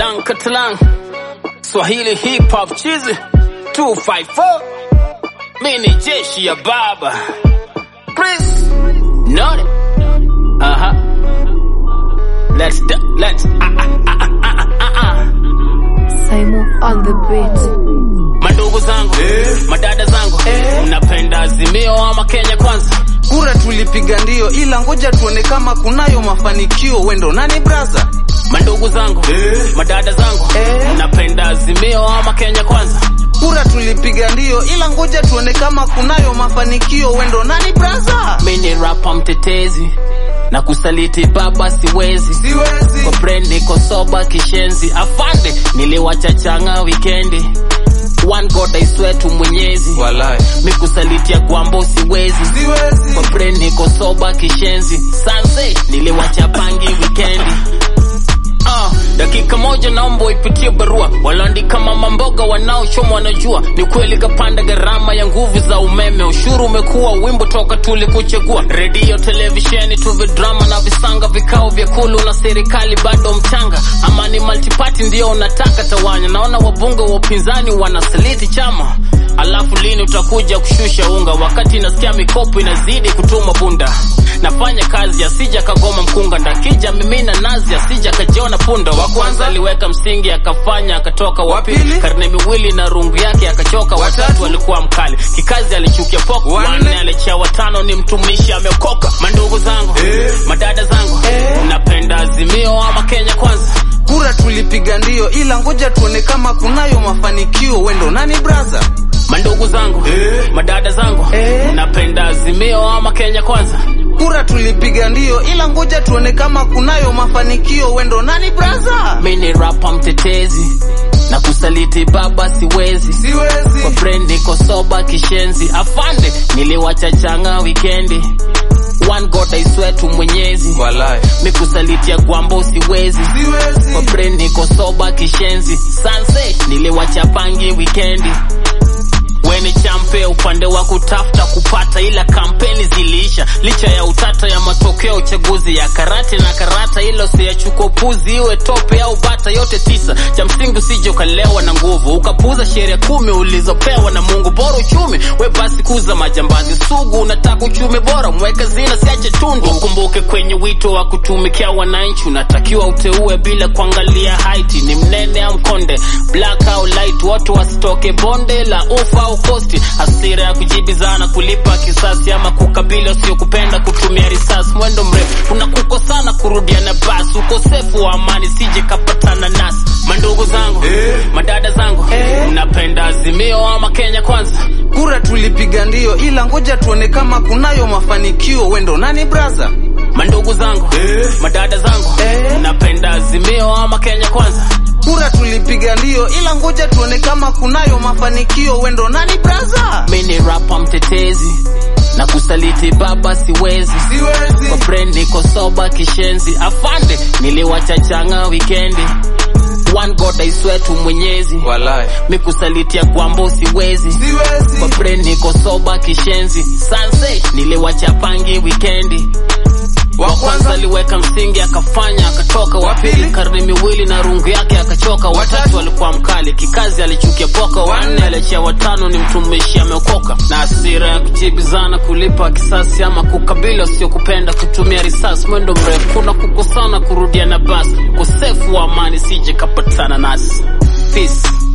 Lang Katalang Swahili Hip Hop Chizi 254 Mini jeshi ya baba Chris None Aha Let's do, let's ah, ah, ah, ah, ah, ah. Simon on the beat. Mandugu zangu madada zangu mnapenda Azimio ama Kenya kwanza Kura tulipiga ndio, ila ngoja tuone kama kunayo mafanikio. Wendo nani braza? Mandugu zangu madada zangu mnapenda Azimio ama Kenya kwanza Kura tulipiga ndio, ila ngoja tuone kama kunayo mafanikio. Wendo nani braza? mini rapa mtetezi na kusaliti baba siwezi Siwezi. kwa brand niko soba kishenzi afande niliwachachanga wikendi one god I swear tu mwenyezi Walai. mikusalitia kwambo siwezi Siwezi. kwa brand niko soba kishenzi sanse niliwachapangi wikendi Ah, dakika moja naomba ipitie barua walioandika mama mboga wanaochoma wanajua ni kweli kapanda gharama ya nguvu za umeme ushuru umekuwa wimbo toka tulikuchagua redio televisheni tuve drama na visanga vikao vya kulu na serikali bado mchanga ama ni multiparty ndio unataka tawanya naona wabunge wa upinzani wanasaliti chama alafu lini utakuja kushusha unga wakati nasikia mikopo inazidi kutuma bunda nafanya kazi asija kagoma mkunga ndakija mimina nazi asija kajiona punda wa kwanza aliweka msingi akafanya akatoka wa pili pili? karne miwili na rungu yake akachoka watatu alikuwa mkali kikazi alichukia poko Wanne? wanne alichia watano ni mtumishi ameokoka mandugu zangu madada zangu napenda azimio ama kenya kwanza Kura tulipiga ndio, ila ngoja tuone kama kunayo mafanikio. Wendo nani braza? mandugu zangu madada zangu napenda azimio ama kenya kwanza Kura tulipiga ndio, ila ngoja tuone kama kunayo mafanikio. Wendo nani braza? mini rapa mtetezi na kusaliti baba siwezi kwa Siwezi. brand niko soba kishenzi afande niliwachachanga wikendi one god I swear tu mwenyezi Walai. mikusalitia kwambo siwezi kwa Siwezi. brand niko soba kishenzi sanse niliwachapangi wikendi weni champe upande wa kutafuta kupata ila kampeni ziliisha licha ya utata ya matokeo ya uchaguzi ya karate na karata ilo siyachukua puzi iwe tope au bata yote tisa cha msingi usije ukalewa na nguvu ukapuza sheria kumi ulizopewa na mungu bora uchumi we basi kuza majambazi sugu unataka uchumi bora mweke zina siache tundu ukumbuke kwenye wito wa kutumikia wananchi unatakiwa uteue bila kuangalia haiti ni mnene au mkonde black au light watu wasitoke bonde la ufa au kosti hasira ya kujibizana kulipa kisasi ama kukabili wasiokupenda kutumia risasi mwendo mrefu unakukosana kurudiana basi ukosefu wa amani sije kapatana nasi mandugu zangu madada zangu mnapenda azimio ama kenya kwanza Kura tulipiga ndio, ila ngoja tuone kama kunayo mafanikio. Wendo nani braza? mandugu zangu madada zangu mnapenda azimio ama kenya kwanza Kura tulipiga ndio, ila ngoja tuone kama kunayo mafanikio. Wendo nani braza? mini rapa mtetezi na kusaliti baba siwezi kwa Siwezi. brand niko soba kishenzi afande niliwachachanga wikendi one god I swear tu mwenyezi Walai. mikusalitia kwambo siwezi kwa Siwezi. brand niko soba kishenzi sanse niliwachapangi wikendi wa kwanza aliweka msingi akafanya akatoka wa pili karne miwili na rungu yake akachoka watatu alikuwa mkali kikazi alichukia poka wanne aliachia watano ni mtumishi ameokoka na asira ya kujibizana kulipa kisasi ama kukabili wasiokupenda kutumia risasi mwendo mrefu kuna kukosana kurudia na basi ukosefu wa amani sije kapatana nasi peace